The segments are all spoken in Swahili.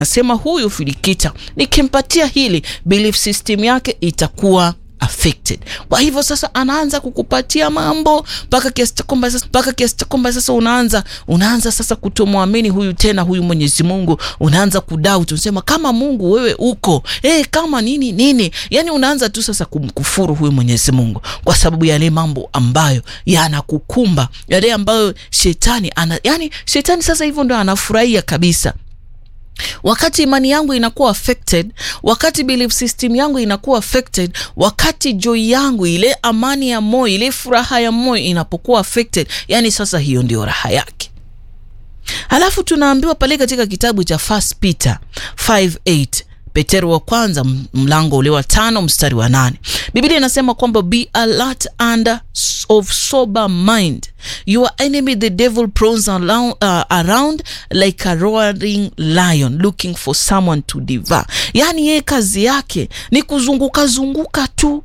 Nasema huyu Filikita nikimpatia hili belief system yake itakuwa affected. Kwa hivyo sasa anaanza kukupatia mambo mpaka kiasi cha kwamba sasa mpaka kiasi cha kwamba sasa unaanza unaanza sasa kutomwamini huyu tena huyu Mwenyezi Mungu, unaanza kudoubt, unasema kama Mungu wewe uko eh, kama nini nini, yani unaanza tu sasa kumkufuru huyu Mwenyezi Mungu kwa sababu yale mambo ambayo yanakukumba, yale ambayo shetani ana, yani shetani sasa hivyo ndo anafurahia kabisa wakati imani yangu inakuwa affected, wakati belief system yangu inakuwa affected, wakati joy yangu, ile amani ya moyo, ile furaha ya moyo inapokuwa affected, yani sasa hiyo ndio raha yake. Halafu tunaambiwa pale katika kitabu cha First Peter 5:8 Petero wa kwanza mlango ule wa tano mstari wa nane Biblia inasema kwamba be alert and of sober mind your enemy the devil prowls around, uh, around like a roaring lion looking for someone to devour. Yaani yeye kazi yake ni kuzunguka zunguka tu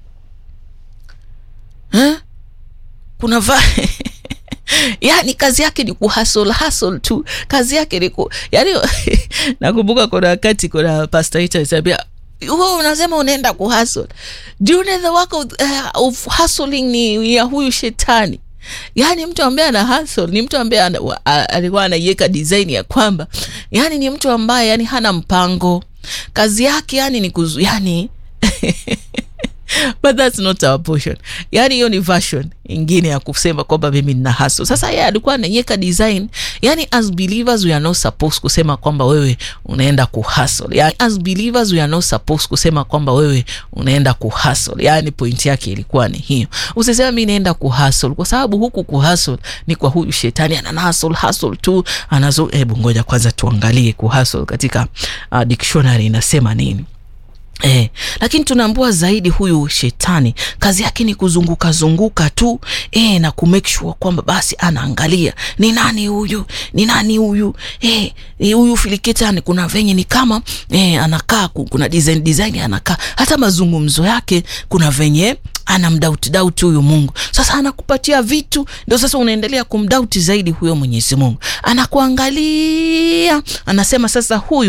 eh? kuna va yani kazi yake ni kuhasol hasol tu, kazi yake ni ku yani nakumbuka kuna wakati kuna pastor ita alisema wewe unasema unaenda kuhasol. Do you know the work of, uh, of hustling ni ya huyu shetani. Yaani mtu ambaye ana hustle ni mtu ambaye alikuwa anaiweka design ya kwamba yani ni mtu ambaye yani hana mpango, kazi yake yani ni kuzu, yani but that's not our portion. Yani hiyo ni version ingine ya kusema kwamba mimi nina hustle. Sasa yeye alikuwa anaiweka design, yani as believers we are not supposed kusema kwamba wewe unaenda kuhustle. Yani as believers we are not supposed kusema kwamba wewe unaenda kuhustle. Yani point yake ilikuwa ni hiyo. Usiseme mimi naenda kuhustle kwa sababu huku kuhustle ni kwa huyu shetani ana hustle hustle tu anazo. Hebu ngoja kwanza tuangalie kuhustle katika uh, dictionary inasema nini. Eh, lakini tunaambua zaidi huyu shetani kazi yake ni kuzunguka zunguka tu eh, na ku make sure kwamba basi anaangalia ni nani huyu, ni nani huyu eh, huyu Filikita kuna venye ni kama eh, anakaa kuna design design anakaa, hata mazungumzo yake kuna venye anamdauti dauti huyu Mungu. Sasa anakupatia vitu, ndio sasa unaendelea kumdauti zaidi huyo Mwenyezi Mungu, anakuangalia anasema sasa huyu